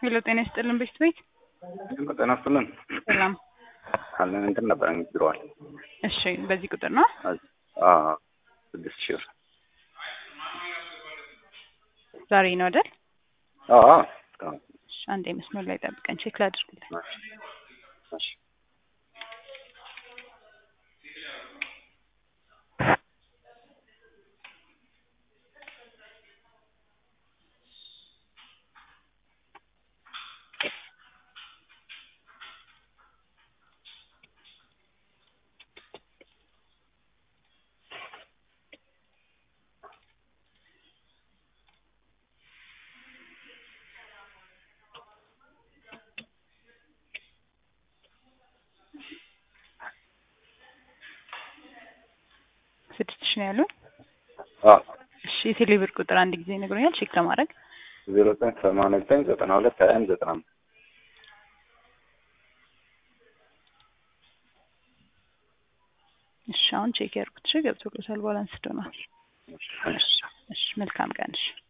ሄሎ ጤና ይስጥልን ቤት ቤት ጤና ይስጥልን ሰላም አለን እንትን ነበር ብለዋል። እሺ በዚህ ቁጥር ነው ስድስት ሺህ ብር ዛሬ ነው አይደል አዎ እሺ አንዴ መስመር ላይ ጠብቀን ቼክ ላድርግልህ እሺ ስድስት ሺህ ነው ያሉን አዎ እሺ የቴሌ ብር ቁጥር አንድ ጊዜ ነግሮኛል ቼክ ለማድረግ ዜሮ ዘጠኝ ሰማንያ ዘጠኝ ዘጠና ሁለት ሀያ አንድ ዘጠና አምስት እሺ አሁን ቼክ ያድርጉት እሺ ገብቶሎታል ባላንስ ዶናል እሺ እሺ መልካም ቀን እሺ